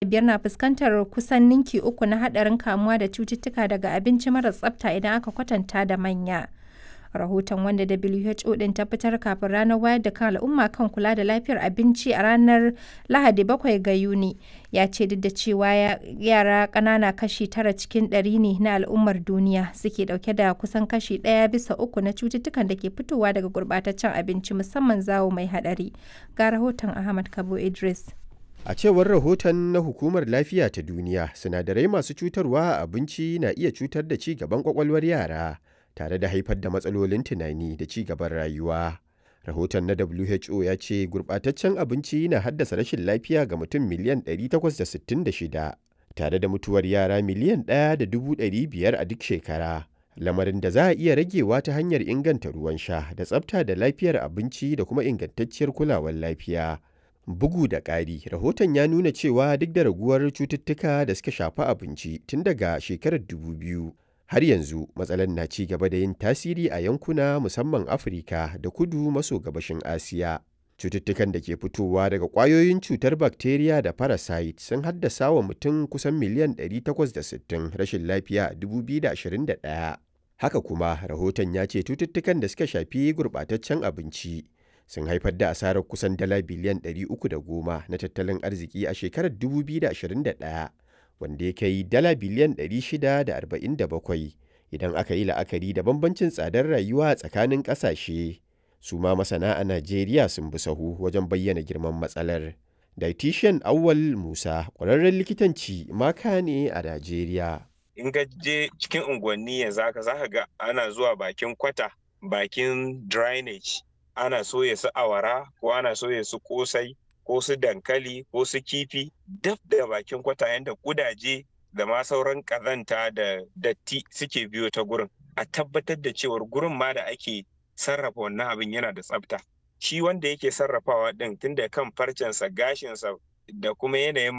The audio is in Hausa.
biyar na fuskantar kusan ninki uku na haɗarin kamuwa da cututtuka daga abinci mara tsafta idan aka kwatanta da manya. Rahoton wanda WHO ɗin ta fitar kafin ranar wayar da kan al'umma kan kula da lafiyar abinci a ranar Lahadi 7 ga Yuni ya ce duk da cewa yara ƙanana kashi tara cikin ɗari ne na al'ummar duniya suke ɗauke da kusan kashi ɗaya bisa uku na cututtukan da ke fitowa daga gurɓataccen abinci musamman zawo mai haɗari. Ga rahoton Ahmad Kabo Idris. A cewar rahoton na Hukumar Lafiya ta Duniya, sinadarai masu cutarwa a abinci na iya cutar da ci gaban kwakwalwar yara. tare da haifar da matsalolin tunani da ci gaban rayuwa. Rahoton na WHO ya ce gurɓataccen abinci na haddasa rashin lafiya ga mutum miliyan 866 tare da mutuwar yara miliyan 1.500 a duk shekara. Lamarin da za a iya ragewa ta hanyar inganta ruwan sha da tsafta da lafiyar abinci da kuma ingantacciyar kulawar lafiya. Bugu da ƙari, rahoton ya nuna cewa duk da raguwar cututtuka da suka shafi abinci tun daga shekarar 2000 har yanzu matsalar na ci gaba da yin tasiri a yankuna musamman afirka da kudu maso gabashin asiya cututtukan da ke fitowa daga ƙwayoyin cutar bakteriya da parasite sun haddasa wa mutum kusan miliyan 860 rashin lafiya a 2021 haka kuma rahoton ya ce cututtukan da suka shafi gurɓataccen abinci sun haifar da asarar kusan dala biliyan 310 na tattalin arziki a shekarar 2021 wanda ya kai dala biliyan 647 idan aka yi la'akari da bambancin tsadar rayuwa tsakanin ƙasashe. Su ma masana a Najeriya sun bi sahu wajen bayyana girman matsalar. Dietitian Awwal Musa ƙwararren likitanci maka ne a Najeriya. In ka je cikin unguwanni yanzu haka za ka ga ana zuwa bakin kwata, bakin drainage, ana soya su awara ko ana soya su kosai ko su dankali ko su kifi daf da bakin kwata yadda kudaje da ma sauran kazanta da datti suke biyo ta gurin a tabbatar da cewar gurin ma da ake sarrafa wannan abin yana da tsafta shi wanda yake sarrafawa din tunda kan farcensa gashinsa da kuma yanayin